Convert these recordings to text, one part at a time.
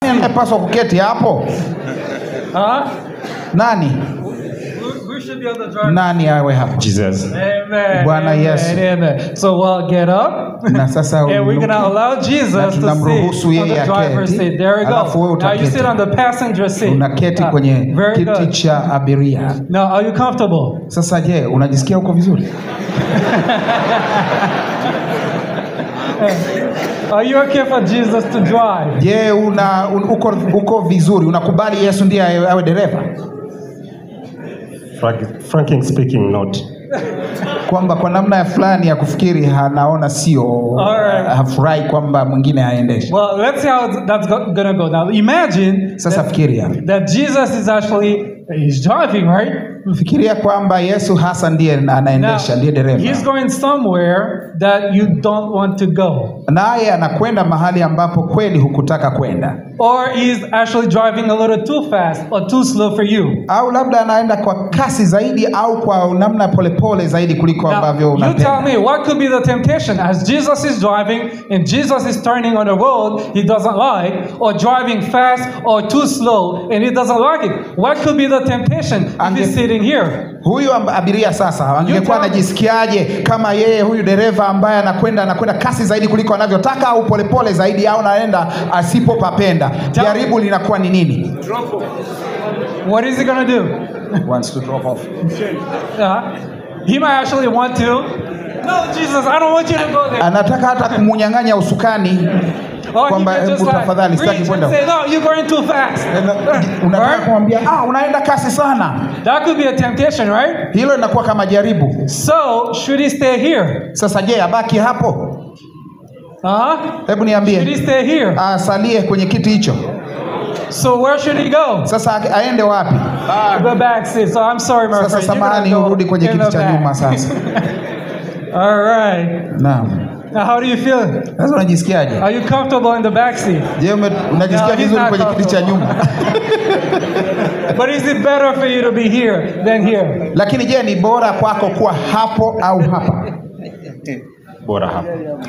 anayepaswa kuketi hapo Huh? nani Who, who should be on the driver's nani awe hapo Jesus. Amen. Bwana amen, Yesu. Amen. So we'll get up. na sasa And we're uinuke. gonna allow Na Jesus to sit tunamruhusu on yeye the driver's aketi, seat. There we alafu wewe go. Now you utaketi. sit on the passenger seat. unaketi Ah, kwenye very kiti good. cha abiria Now, are you comfortable? sasa je unajisikia uko vizuri Are you okay for Jesus to drive? je una un, uko, uko vizuri unakubali yesu ndiye awe awe dereva Frank, Franking speaking, not. kwamba kwa namna ya fulani ya kufikiri anaona sio Alright. hafurahi kwamba mwingine aendeshe Well, let's see how that's go- gonna go. Now, imagine sasa fikiria that Jesus is actually he's driving, right? fikiria kwamba yesu hasa ndiye Now, anaendesha ndiye he's dereva going somewhere that you don't want to go, naye anakwenda mahali ambapo kweli hukutaka kwenda or he's actually driving a little too fast or too slow for you. au labda anaenda kwa kasi zaidi au kwa namna polepole zaidi kuliko ambavyo Now, you tell unapenda me what could be the temptation as Jesus is driving and Jesus is turning on a road he doesn't like, or driving fast or too slow and he doesn't like it. What could be the temptation if Ange- he's sitting here? huyu amb- abiria sasa angekuwa tell- anajisikiaje kama yeye huyu dereva ambaye anakwenda anakwenda kasi zaidi kuliko anavyotaka au polepole zaidi au naenda asipopapenda Tell- jaribu linakuwa ni nini What is he gonna do? Wants to drop off. Uh, he might actually want to. No, Jesus, I don't want you to go there. anataka hata kumunyang'anya usukani Or he kwamba can just hebu like tafadhali sitaki reach and kwenda say, no, you're going too fast. unataka Right? kumwambia ah, unaenda kasi sana That could be a temptation, right? hilo linakuwa kama jaribu So, should he stay here? sasa je abaki hapo Uh-huh. hebu Should he niambie stay here? asalie kwenye kiti hicho So where should he go? sasa a- aende wapi The back seat. So I'm sorry, my sasa friend. You're gonna samahani go urudi kwenye in kiti the cha back. nyuma sasa All right. naam Now, how do you feel? sasa unajisikiaje Are you comfortable in the back seat? je ume- unajisikia No, he's vizuri not kwenye kiti cha nyuma But is it better for you to be here than here? lakini je ni bora kwako kuwa hapo au hapa Bora hapa.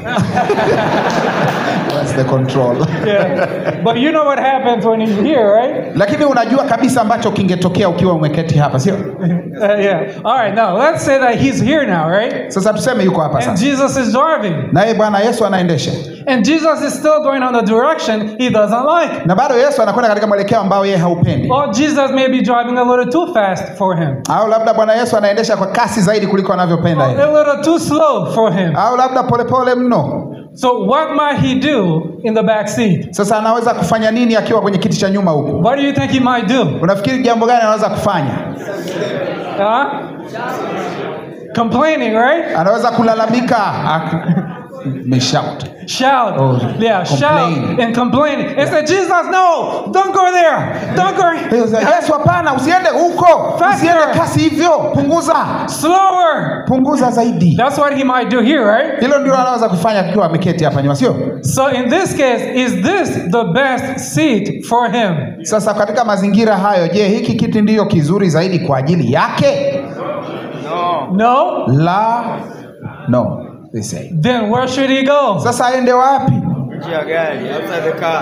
That's the control Yeah. But you know what happens when he's here, right? lakini unajua kabisa ambacho kingetokea ukiwa umeketi hapa sio Uh, yeah. All right. Now let's say that he's here now, right? sasa tuseme yuko hapa And sasa Jesus is driving, naye bwana yesu anaendesha and Jesus is still going on the direction he doesn't like. na bado yesu anakwenda katika mwelekeo ambao yeye haupendi Or Jesus may be driving a little too fast for him, au labda bwana yesu anaendesha kwa kasi zaidi kuliko anavyopenda or yeye a little too slow for him. au labda polepole mno So what might he do in the back seat? sasa anaweza kufanya nini akiwa kwenye kiti cha nyuma huku What do you think he might do? unafikiri jambo gani anaweza kufanya Huh? Complaining, right? anaweza kulalamika Ak- Meshout. Shout. Oh, yeah, complain. shout and complain. And say, Jesus, no, don't go there. Don't go. yesu hapana usiende huko Faster. usiende kasi hivyo punguza Slower. punguza zaidi That's what he might do here, right? hilo ndio anaweza kufanya akiwa ameketi hapa nyuma sio So in this case, is this the best seat for him? sasa katika mazingira hayo je hiki kiti ndiyo kizuri zaidi kwa ajili yake No? la no they say. Then where should he go? sasa aende wapi nje ya gari outside the car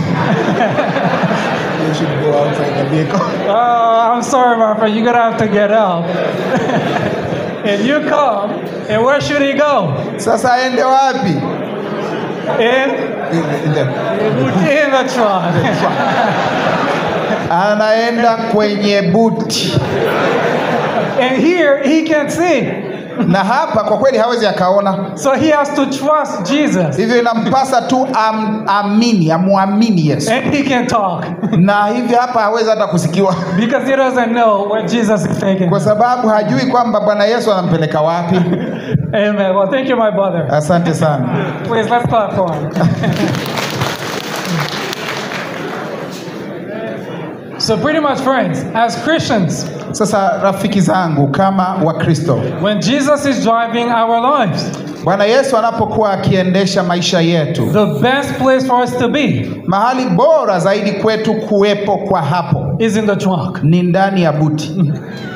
Oh, I'm sorry, my friend. You're going to have to get out. and you come, and where should he go? sasa aende wapi In, In the- in the truck. anaenda kwenye buti and here, he can see. na hapa kwa kweli hawezi akaona So he has to trust Jesus. hivyo inampasa tu am, amini amwamini yesu And he can talk. na hivyo hapa hawezi hata kusikiwa Because he doesn't know where Jesus is taking kwa him. sababu hajui kwamba bwana yesu anampeleka wapi Amen. Well, thank you, my brother. asante sana Please, let's clap for him. so, pretty much, friends, as Christians, sasa rafiki zangu kama wakristo when Jesus is driving our lives, bwana yesu anapokuwa akiendesha maisha yetu the best place for us to be mahali bora zaidi kwetu kuwepo kwa hapo is in the trunk. ni ndani ya buti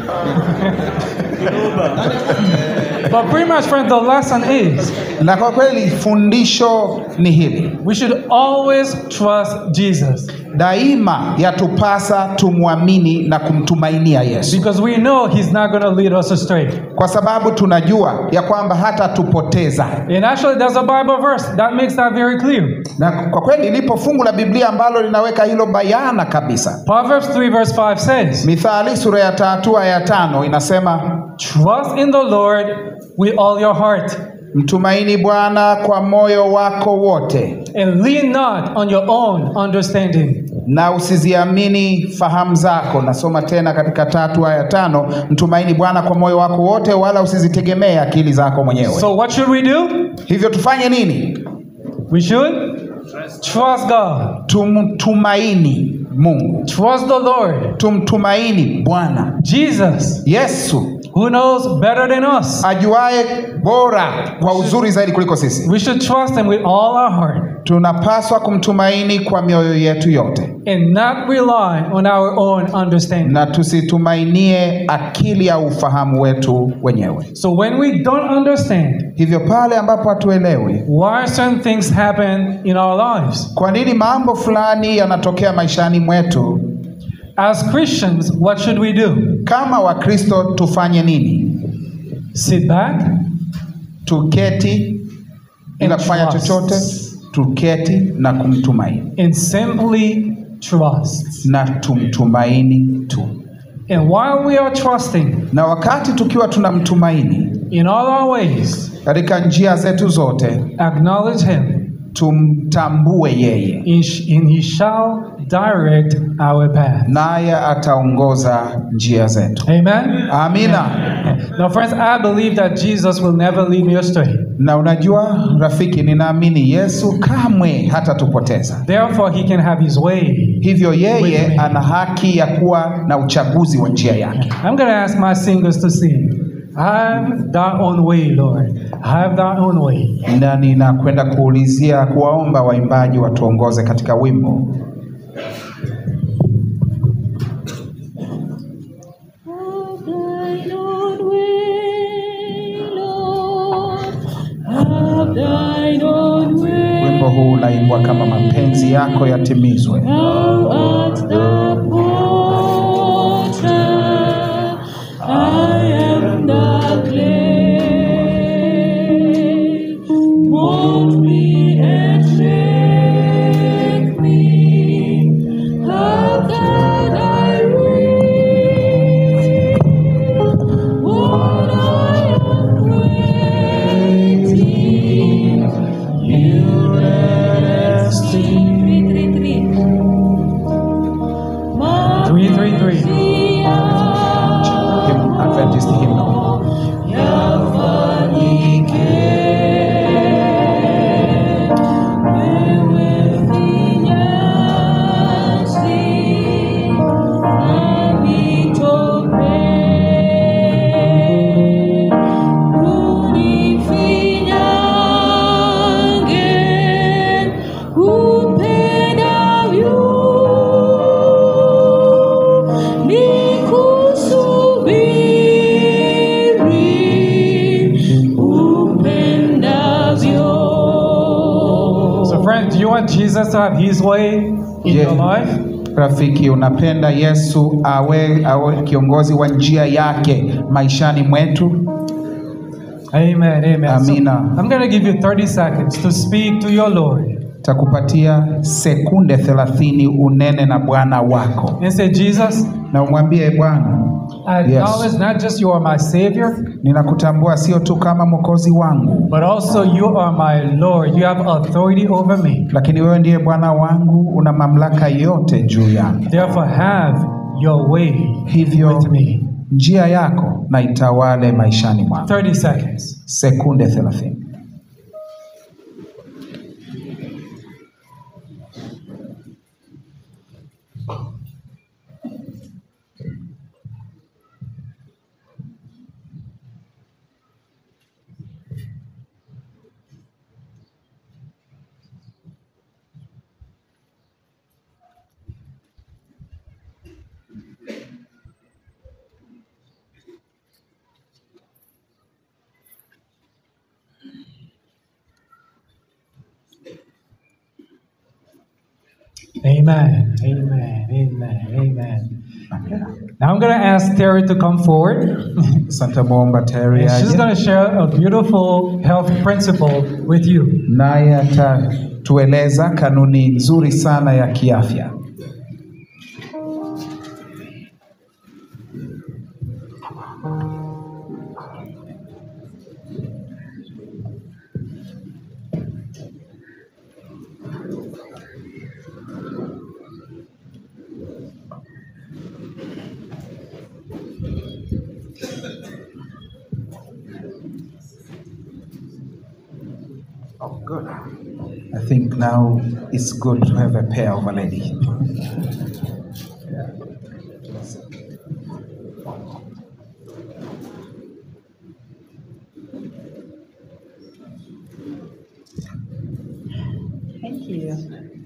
But pretty much, friends, the lesson is na kwa kweli fundisho ni hili we should always trust Jesus. daima yatupasa tumwamini na kumtumainia Yesu, because we know He's not going to lead us astray. kwa sababu tunajua ya kwamba hata tupoteza. And actually, there's a Bible verse that makes that very clear. Na kwa kweli lipo fungu la Biblia ambalo linaweka hilo bayana kabisa. Proverbs 3, verse 5 says, Mithali sura ya tatu aya ya tano inasema Trust in the Lord with all your heart, mtumaini Bwana kwa moyo wako wote, and lean not on your own understanding. na usiziamini fahamu zako. Nasoma tena katika tatu aya ya tano, mtumaini Bwana kwa moyo wako wote, wala usizitegemee akili zako mwenyewe. So, what should we do? Hivyo tufanye nini? We should trust God, Tumtumaini Mungu, trust the Lord. tumtumaini Bwana Jesus, Yesu who knows better than us. ajuaye bora kwa uzuri zaidi kuliko sisi. We should trust Him with all our heart Tunapaswa kumtumaini kwa mioyo yetu yote, and not rely on our own understanding. na tusitumainie akili au ufahamu wetu wenyewe. So, when we don't understand Hivyo pale ambapo hatuelewi why certain things happen in our lives, kwa nini mambo fulani yanatokea maishani mwetu, as Christians, what should we do? kama Wakristo tufanye nini? Sit back Tuketi bila And kufanya trust. chochote, tuketi na kumtumaini and simply trust. na tumtumaini tu. And while we are trusting Na wakati tukiwa tunamtumaini in all our ways, katika njia zetu zote, acknowledge Him, tumtambue yeye, and sh- and He shall direct our path. naye ataongoza njia zetu. Amen. Amina. Now, friends, I believe that Jesus will never lead me astray. Na unajua rafiki, ninaamini Yesu kamwe hatatupoteza. Therefore, He can have His way. Hivyo yeye ana haki ya kuwa na uchaguzi wa njia yake. I'm going to ask my singers to sing. Have thy own way, Lord. Have thy own way. Na ninakwenda kuulizia kuwaomba waimbaji watuongoze katika wimbo. Have thine own way, Lord. Have thine own way. Wimbo huu unaimbwa kama mapenzi yako yatimizwe. Thou art the potter, I am the clay. Mold me and make me, how can I reach what I am waiting? You let us see. Three, three, three. 333. Hymn- Adventist hymnal. Nikusubiri upendavyo. So, friends, do you want Jesus to have His way in Yeah. your life? Rafiki, unapenda Yesu awe, awe kiongozi wa njia yake maishani mwetu? Amen. Amen. So, Amina. I'm going to give you 30 seconds to speak to your Lord Takupatia sekunde thelathini unene na Bwana wako and say, Jesus, na umwambie Bwana, I acknowledge not just you are my Savior, ninakutambua sio tu kama mwokozi wangu, but also you are my Lord. You have authority over me. lakini wewe ndiye Bwana wangu, una mamlaka yote juu yangu. Therefore, have your way Hivyo with me. njia yako na itawale maishani mwangu. 30 seconds. Sekunde thelathini. Amen. Amen. Amen. Amen. Now I'm going to ask Terry to come forward. Sasa nitamwomba Terry And she's aje going to share a beautiful health principle with you. naye atatueleza kanuni nzuri sana ya kiafya. Oh, good. I think now it's good to have a pair of a lady. Thank you.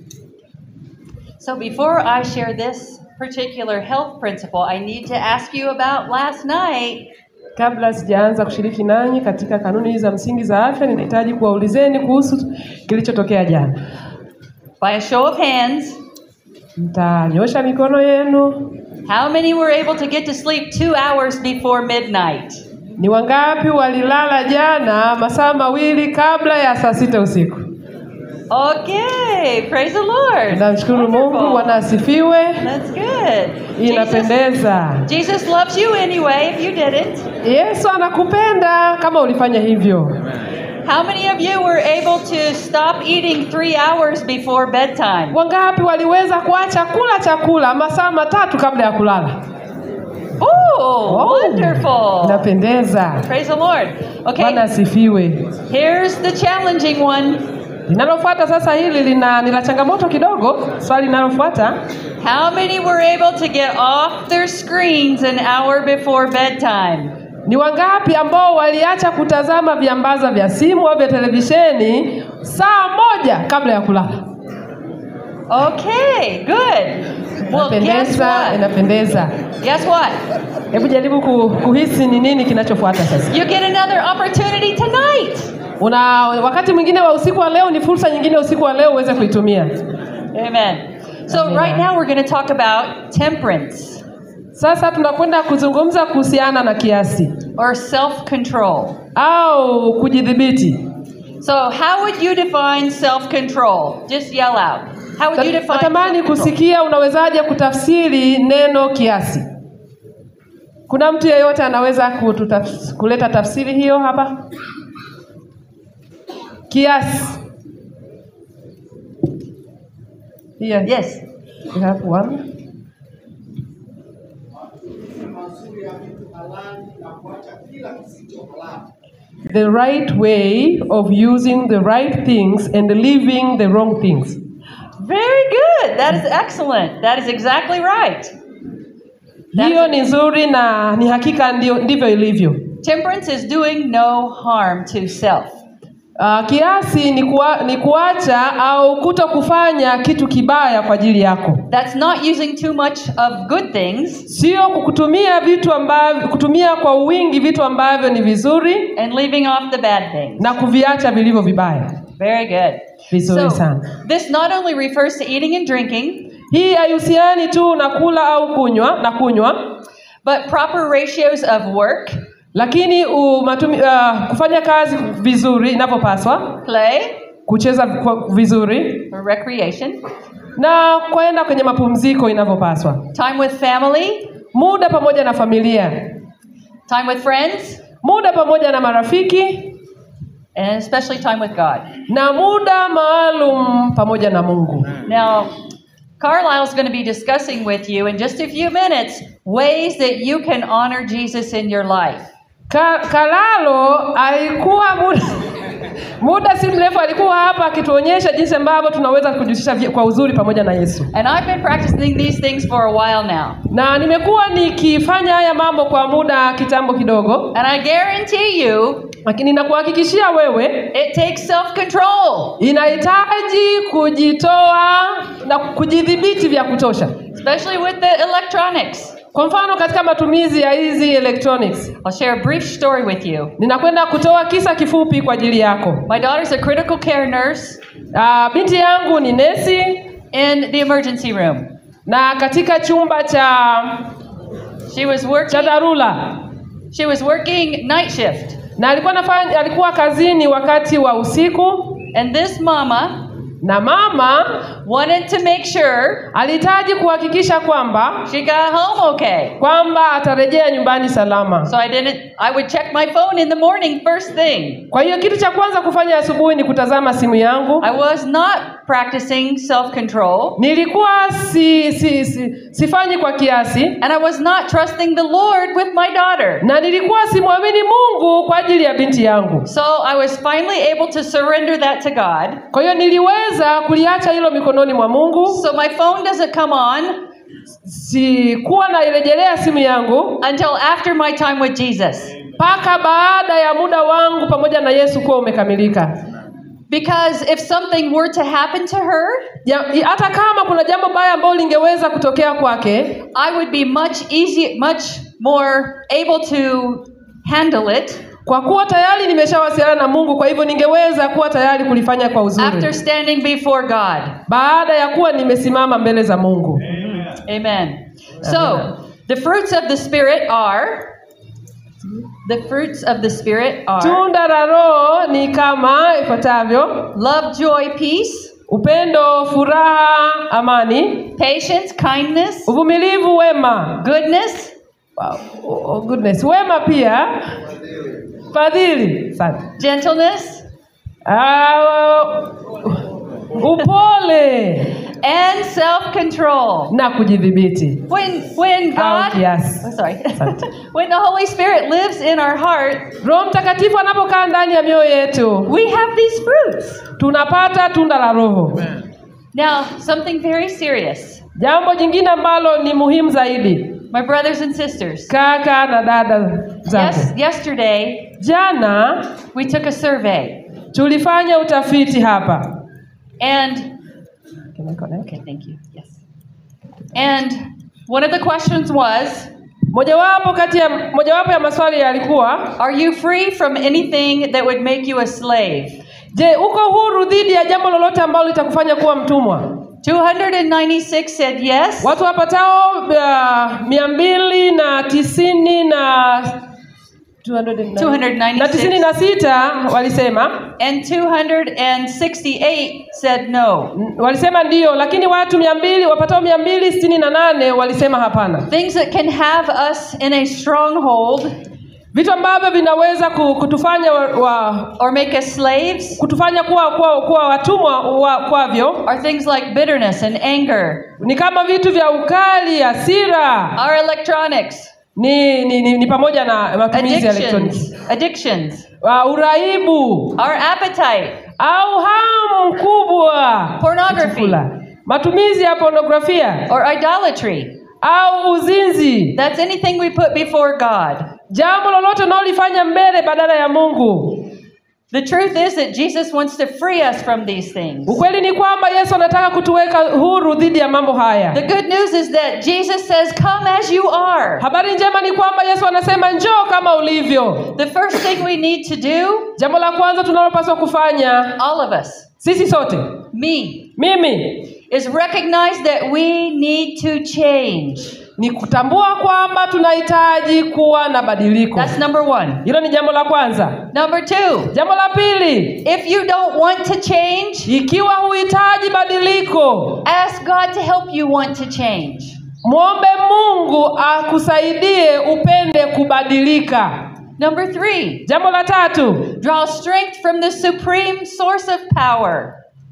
So before I share this particular health principle, I need to ask you about last night. Kabla sijaanza kushiriki nanyi katika kanuni hizi za msingi za afya, ninahitaji kuwaulizeni kuhusu kilichotokea jana. By a show of hands, Mtanyosha mikono yenu. how many were able to get to sleep two hours before midnight? Ni wangapi walilala jana masaa mawili kabla ya saa sita usiku? Okay, praise the Lord. Namshukuru Mungu, Wonderful. Bwana asifiwe. That's good. Jesus, Inapendeza. Jesus loves you anyway if you didn't. Yesu anakupenda kama ulifanya hivyo. How many of you were able to stop eating three hours before bedtime? Wangapi waliweza kuacha kula chakula masaa matatu kabla ya kulala? Oh, wonderful. Inapendeza. Praise the Lord. Bwana Okay, asifiwe. here's the challenging one. Linalofuata sasa hili lina ni la changamoto kidogo. Swali linalofuata, How many were able to get off their screens an hour before bedtime? ni wangapi ambao waliacha kutazama viambaza vya simu au vya televisheni saa moja kabla ya kulala? Okay, good. Well, guess Inapendeza, what? inapendeza. Guess what? Hebu jaribu ku- kuhisi ni nini kinachofuata sasa. You get another opportunity tonight. Una wakati mwingine wa usiku wa leo, ni fursa nyingine usiku wa leo uweze kuitumia. Amen. So, Amen. right now we're going to talk about temperance Sasa tunakwenda kuzungumza kuhusiana na kiasi or self control. au kujidhibiti. So, how would you define self control? Just yell out. How would you define Natamani self-control? kusikia unawezaje kutafsiri neno kiasi. Kuna mtu yeyote anaweza kututaf, kuleta tafsiri hiyo hapa? Kiasi. Here. Yes. We have one. The right way of using the right things and leaving the wrong things. Very good. That is excellent. That is exactly right. Hiyo ni nzuri na ni hakika ndio, ndivyo ilivyo. Temperance is doing no harm to self. Uh, kiasi ni, kuwa, ni kuacha au kuto kufanya kitu kibaya kwa ajili yako, That's not using too much of good things sio kutumia vitu ambavyo kutumia kwa wingi vitu ambavyo ni vizuri and leaving off the bad things. na kuviacha vilivyo vibaya. Very good. Vizuri So, sana. this not only refers to eating and drinking, Hii haihusiani tu na kula au kunywa na kunywa, but proper ratios of work, lakini umatumi, uh, kufanya kazi vizuri inavyopaswa, play, kucheza kwa- vizuri or recreation, na kwenda kwenye mapumziko inavyopaswa, time with family, muda pamoja na familia, time with friends, muda pamoja na marafiki and especially time with God. na muda maalum pamoja na Mungu. Now, Carlisle's going to be discussing with you in just a few minutes ways that you can honor Jesus in your life. Ka, Kalalo alikuwa muda, muda si mrefu alikuwa hapa akituonyesha jinsi ambavyo tunaweza kujihusisha vye- kwa uzuri pamoja na Yesu, And I've been practicing these things for a while now. na nimekuwa nikifanya haya mambo kwa muda kitambo kidogo, And I guarantee you, lakini nakuhakikishia wewe it takes self control, inahitaji kujitoa na kujidhibiti vya kutosha. especially with the electronics. Kwa mfano katika matumizi ya hizi electronics, I'll share a brief story with you. ninakwenda kutoa kisa kifupi kwa ajili yako. My daughter's a critical care nurse, Uh, binti yangu ni nesi in the emergency room. na katika chumba cha She was cha working. dharura She was working night shift, na alikuwa nafanya, alikuwa kazini wakati wa usiku and this mama na mama wanted to make sure alihitaji kuhakikisha kwamba she got home okay. kwamba atarejea nyumbani salama. So I didn't. I would check my phone in the morning first thing. Kwa hiyo kitu cha kwanza kufanya asubuhi ni kutazama simu yangu. I was not practicing self-control, Nilikuwa si, si, si, sifanyi kwa kiasi and I was not trusting the Lord with my daughter. na nilikuwa simwamini Mungu kwa ajili ya binti yangu. So I was finally able to surrender that to God. Kwa hiyo niliweza kuliacha hilo mikononi mwa Mungu. So my phone doesn't come on Sikuwa nairejelea simu yangu until after my time with Jesus. mpaka baada ya muda wangu pamoja na Yesu kuwa umekamilika. Because if something were to happen to her, Ja- Hata kama kuna jambo baya ambalo lingeweza kutokea kwake, I would be much easy, much more able to handle it kwa kuwa tayari nimeshawasiliana na Mungu, kwa hivyo ningeweza kuwa tayari kulifanya kwa after uzuri standing before God. baada ya kuwa nimesimama mbele za Mungu. Amen. So, the fruits of the Spirit are the fruits of the Spirit are Tunda la Roho ni kama ifuatavyo: love, joy, peace, upendo, furaha, amani, patience, kindness, uvumilivu, wema, goodness, wow. oh, goodness, wema pia, fadhili, asante, gentleness, Ah, upole and self-control. na kujidhibiti. When when Au God kiasi. Oh, sorry. Asante. when the Holy Spirit lives in our heart, Roho Mtakatifu anapokaa ndani ya mioyo yetu, we have these fruits. tunapata tunda la Roho. Now, something very serious. Jambo jingine ambalo ni muhimu zaidi, My brothers and sisters. kaka na dada zangu, Yes, yesterday jana we took a survey tulifanya utafiti hapa. and Okay, thank you. Yes. And one of the questions was, Mojawapo kati ya mojawapo ya maswali yalikuwa, are you free from anything that would make you a slave? je, uko huru dhidi ya jambo lolote ambalo litakufanya kuwa mtumwa? 296 said yes. Watu wapatao uh, mia mbili na tisini na 296. na tisini na sita walisema And 268 said no. walisema ndiyo, lakini watu mia mbili wapatao mia mbili sitini na nane walisema hapana. Things that can have us in a stronghold Vitu ambavyo vinaweza ku- kutufanya wa, wa, or make us slaves kutufanya kuwa, kuwa, kuwa watumwa wa, kwavyo are things like bitterness and anger, ni kama vitu vya ukali, hasira, our electronics, ni, ni, ni, ni pamoja na matumizi ya elektroniki, addictions, addictions, uh, uraibu our appetite, au hamu kubwa Pornography. chakula, matumizi ya pornografia or idolatry. au uzinzi, That's anything we put before God. jambo lolote unaolifanya mbele badala ya Mungu. The truth is that Jesus wants to free us from these things. Ukweli ni kwamba Yesu anataka kutuweka huru dhidi ya mambo The haya. good news is that Jesus says, Come as you are. Habari njema ni kwamba Yesu anasema njoo kama ulivyo. The first thing we need to do, Jambo la kwanza tunalopaswa kufanya all of us, sisi sote, me, mimi, is recognize that we need to change. ni kutambua kwamba tunahitaji kuwa na badiliko. That's number one. Hilo ni jambo la kwanza. Number two, Jambo la pili, if you don't want to change, ikiwa huhitaji badiliko, ask God to help you want to change. mwombe Mungu akusaidie upende kubadilika. Number three, Jambo la tatu, draw strength from the supreme source of power.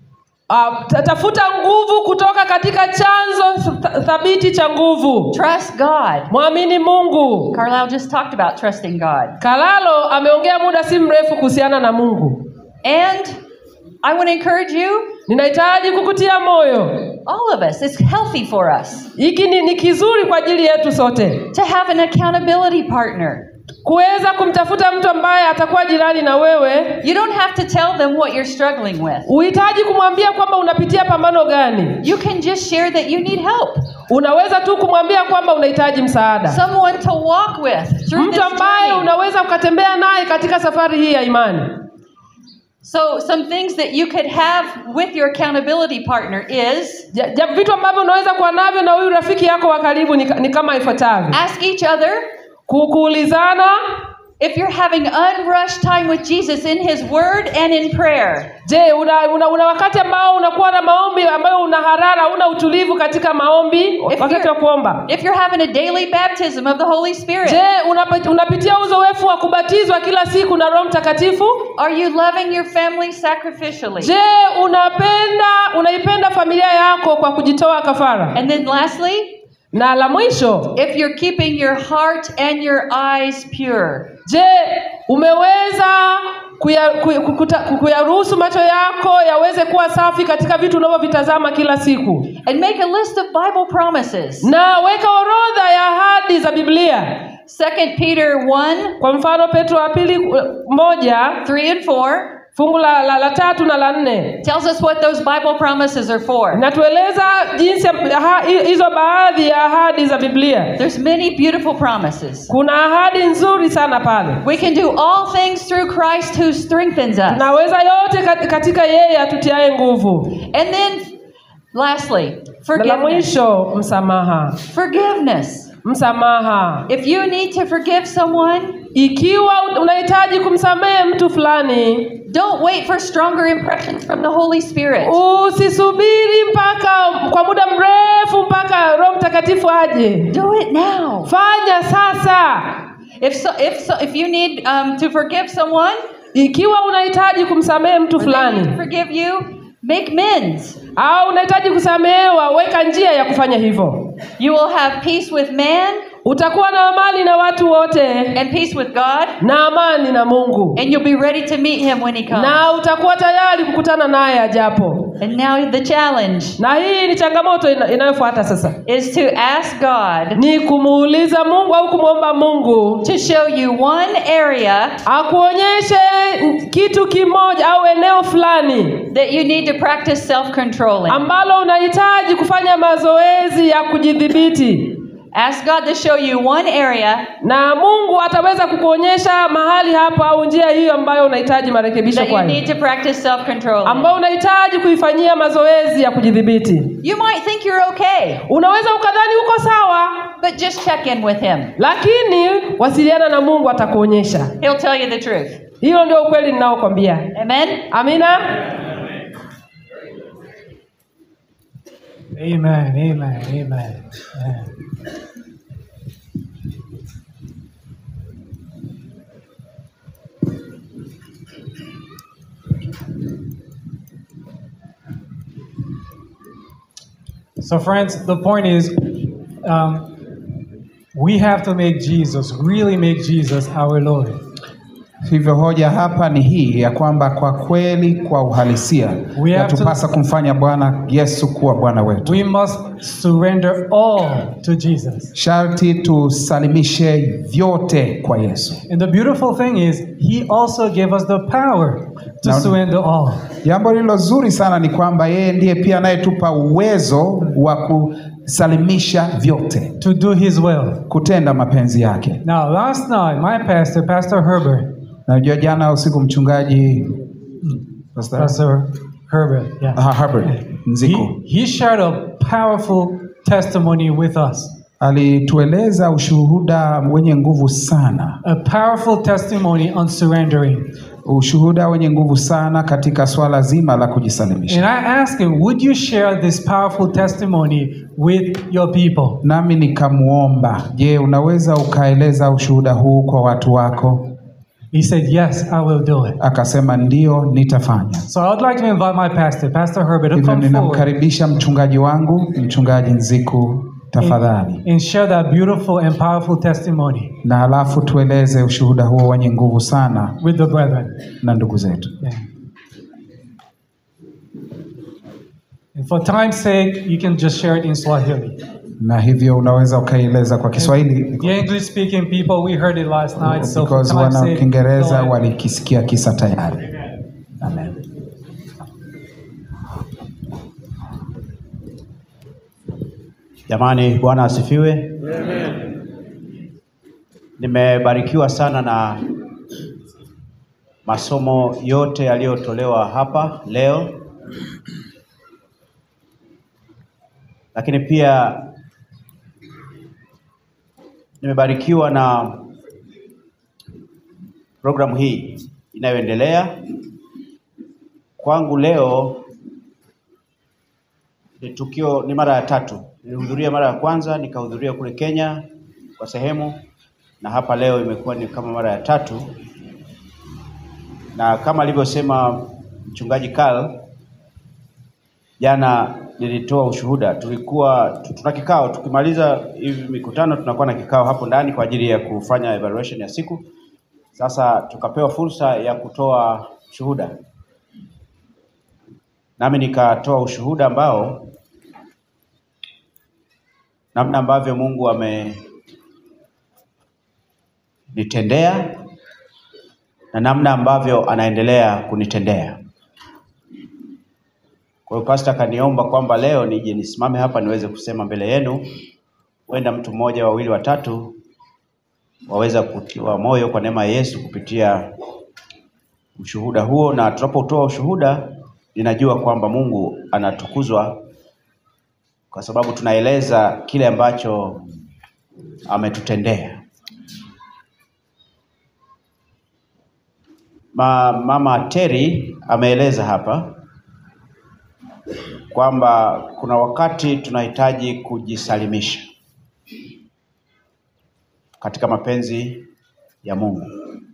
uh, tafuta nguvu kutoka katika chanzo th- thabiti cha nguvu. Trust God. Mwamini Mungu. Carlisle just talked about trusting God. Kalalo ameongea muda si mrefu kuhusiana na Mungu. And I want to encourage you, Ninahitaji kukutia moyo, all of us, it's healthy for us hiki ni, ni kizuri kwa ajili yetu sote to have an accountability partner. kuweza kumtafuta mtu ambaye atakuwa jirani na wewe. You don't have to tell them what you're struggling with. Uhitaji kumwambia kwamba unapitia pambano gani. You can just share that you need help. Unaweza tu kumwambia kwamba unahitaji msaada, Someone to walk with through this mtu ambaye journey. unaweza ukatembea naye katika safari hii ya imani. So, some things that you could have with your accountability partner is Ja, ja, vitu ambavyo unaweza kuwa navyo na huyu rafiki yako wa karibu ni, ni kama ifuatavyo: ask each other Ku- kuulizana if you're having unrushed time with Jesus in His Word and in prayer. Je, una, una, una wakati ambao unakuwa na maombi ambayo una harara, una utulivu katika maombi wakati you're- wa kuomba? If you're having a daily baptism of the Holy Spirit, Je, unapa- unapitia uzoefu wa kubatizwa kila siku na Roho Mtakatifu? are you loving your family sacrificially? Je, unapenda unaipenda familia yako kwa kujitoa kafara? And then lastly, Na la mwisho, if you're keeping your heart and your eyes pure. je, umeweza kuya- kuya- kukuta- kuyaruhusu macho yako yaweze kuwa safi katika vitu unavyovitazama kila siku? And make a list of Bible promises. Na weka orodha ya ahadi za Biblia. 2 Peter 1 Kwa mfano Petro wa pili uh, moja 3 and 4 fungu la, la, la tatu na la nne tells us what those Bible promises are for. inatueleza jinsi ya- aha- hi- hizo baadhi ya ahadi za Biblia. There's many beautiful promises. Kuna ahadi nzuri sana pale. We can do all things through Christ who strengthens us. Tunaweza yote kat- katika yeye atutiaye nguvu. And then lastly, Na la forgiveness. mwisho msamaha. Forgiveness. Msamaha. If you need to forgive someone, Ikiwa unahitaji kumsamehe mtu fulani, don't wait for stronger impressions from the Holy Spirit. usisubiri mpaka kwa muda mrefu mpaka Roho Mtakatifu aje. Do it now. Fanya sasa. If so, if so, if you need um, to forgive someone, Ikiwa unahitaji kumsamehe mtu or they need to fulani forgive you, make mends. au unahitaji kusamehewa, weka njia ya kufanya hivyo. You will have peace with man Utakuwa na amani na watu wote and peace with God, na amani na Mungu, and you'll be ready to meet Him when He comes. na utakuwa tayari kukutana naye ajapo. And now the challenge Na hii ni changamoto ina, inayofuata sasa, is to ask God ni kumuuliza Mungu au kumwomba Mungu to show you one area akuonyeshe kitu kimoja au eneo fulani that you need to practice self-control in. ambalo unahitaji kufanya mazoezi ya kujidhibiti, Ask God to show you one area na Mungu ataweza kukuonyesha mahali hapo au njia hiyo ambayo unahitaji marekebisho that you kwayo, need to practice self-control in. ambayo unahitaji kuifanyia mazoezi ya kujidhibiti. You might think you're okay, Unaweza ukadhani uko sawa, but just check in with Him. lakini wasiliana na Mungu, atakuonyesha. He'll tell you the truth. Hiyo ndio ukweli ninaokwambia. Amen? Amina. Amen, amen, amen. amen. So, friends, the point is um, we have to make Jesus, really make Jesus our Lord. Hivyo hoja hapa ni hii ya kwamba kwa kweli, kwa uhalisia, We have yatupasa kumfanya Bwana Yesu kuwa Bwana wetu. We must surrender all to Jesus. Sharti tusalimishe vyote kwa Yesu. And the beautiful thing is, He also gave us the power to Now- surrender all. Jambo lililo zuri sana ni kwamba yeye ndiye pia anayetupa uwezo wa kusalimisha vyote, to do His will. kutenda mapenzi yake. Now, last night, my pastor, Pastor Herbert, Najua jana usiku mchungaji Pastor, Pastor Herbert, yeah, Ah, Herbert Nziku he, he shared a powerful testimony with us. alitueleza ushuhuda wenye nguvu sana, A powerful testimony on surrendering. ushuhuda wenye nguvu sana katika swala zima la kujisalimisha. And I asked him, Would you share this powerful testimony with your people? Nami nikamwomba, je, unaweza ukaeleza ushuhuda huu kwa watu wako? He said, Yes, I will do it. Akasema ndio, nitafanya. So I would like to invite my pastor, Pastor Herbert, to Hivyo come forward ninamkaribisha mchungaji wangu, mchungaji Nziku, tafadhali, and share that beautiful and powerful testimony na halafu tueleze ushuhuda huo wenye nguvu sana with the brethren. na ndugu zetu. Yeah. And for time's sake, you can just share it in Swahili. Na hivyo unaweza ukaieleza kwa Kiswahili The English speaking people, we heard it last night. So for because time's wana sake, Kiingereza go ahead. walikisikia kisa tayari. Amen. Jamani, Bwana asifiwe. Nimebarikiwa sana na masomo yote yaliyotolewa hapa leo, lakini pia nimebarikiwa na programu hii inayoendelea. Kwangu leo ni tukio, ni mara ya tatu. Nilihudhuria mara ya kwanza, nikahudhuria kule Kenya kwa sehemu, na hapa leo imekuwa ni kama mara ya tatu, na kama alivyosema mchungaji Karl, jana nilitoa ushuhuda. Tulikuwa tu- tuna kikao, tukimaliza hivi mikutano tunakuwa na kikao hapo ndani kwa ajili ya kufanya evaluation ya siku. Sasa tukapewa fursa ya kutoa shuhuda, nami nikatoa ushuhuda ambao namna ambavyo Mungu amenitendea na namna ambavyo anaendelea kunitendea. Kwa hiyo pastor akaniomba kwamba leo nije nisimame hapa niweze kusema mbele yenu, huenda mtu mmoja, wawili, watatu waweza kutiwa moyo kwa neema ya Yesu kupitia ushuhuda huo, na tunapotoa ushuhuda, ninajua kwamba Mungu anatukuzwa kwa sababu tunaeleza kile ambacho ametutendea. Ma, mama Terry ameeleza hapa kwamba kuna wakati tunahitaji kujisalimisha katika mapenzi ya Mungu.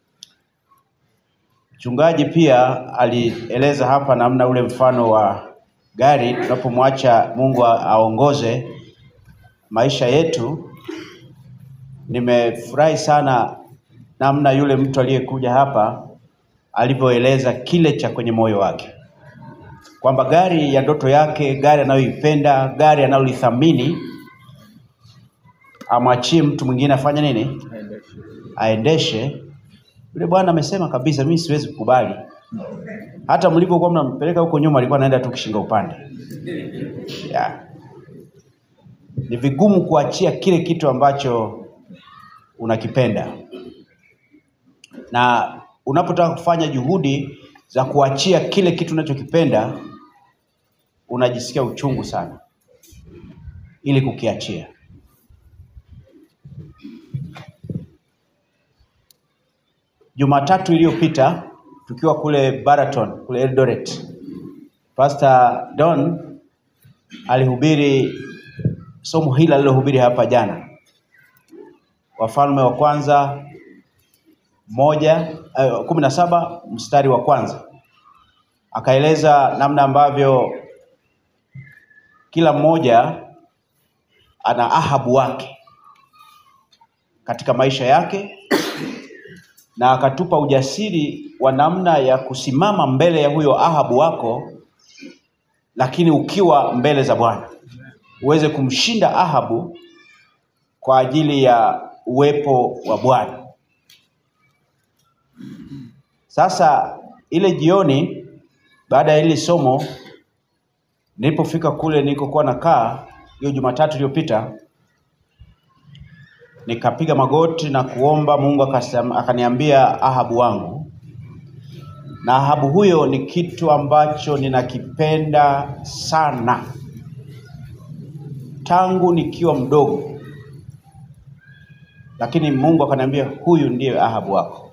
Mchungaji pia alieleza hapa namna ule mfano wa gari, tunapomwacha Mungu a- aongoze maisha yetu. Nimefurahi sana namna yule mtu aliyekuja hapa alivyoeleza kile cha kwenye moyo wake, kwamba gari ya ndoto yake, gari anayoipenda, gari analolithamini, amwachie mtu mwingine afanye nini? Aendeshe. Yule bwana amesema kabisa, mimi siwezi kukubali. Hata mlivyokuwa mnampeleka huko nyuma, alikuwa anaenda tu kishinga upande yeah. Ni vigumu kuachia kile kitu ambacho unakipenda, na unapotaka kufanya juhudi za kuachia kile kitu unachokipenda, unajisikia uchungu sana ili kukiachia. Jumatatu iliyopita tukiwa kule Baraton kule Eldoret, Pastor Don alihubiri somo hili alilohubiri hapa jana, Wafalme wa kwanza moja eh, kumi na saba mstari wa kwanza, akaeleza namna ambavyo kila mmoja ana Ahabu wake katika maisha yake na akatupa ujasiri wa namna ya kusimama mbele ya huyo Ahabu wako, lakini ukiwa mbele za Bwana uweze kumshinda Ahabu kwa ajili ya uwepo wa Bwana. Sasa ile jioni, baada ya hili somo, nilipofika kule nilikokuwa nakaa hiyo Jumatatu iliyopita, nikapiga magoti na kuomba Mungu akasema, akaniambia Ahabu wangu, na Ahabu huyo ni kitu ambacho ninakipenda sana tangu nikiwa mdogo, lakini Mungu akaniambia huyu ndiye Ahabu wako.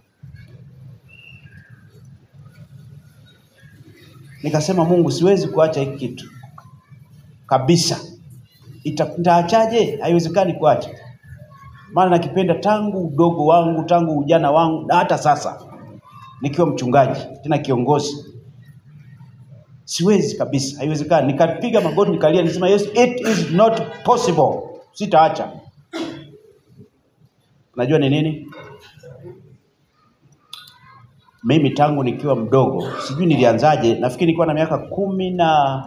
Nikasema Mungu, siwezi kuacha hiki kitu kabisa. Ita- Nitaachaje? Haiwezekani kuacha, maana nakipenda tangu udogo wangu, tangu ujana wangu, na hata sasa nikiwa mchungaji tena kiongozi, siwezi kabisa, haiwezekani. Nikapiga magoti nikalia, nisema yes, it is not possible, sitaacha. Unajua ni nini? Mimi tangu nikiwa mdogo, sijui nilianzaje, nafikiri nilikuwa na miaka kumi na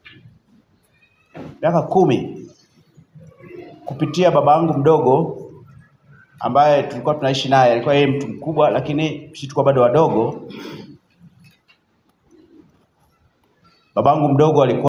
miaka kumi kupitia baba yangu mdogo ambaye tulikuwa tunaishi naye. Alikuwa yeye mtu mkubwa, lakini sisi tulikuwa bado wadogo. Babangu mdogo alikuwa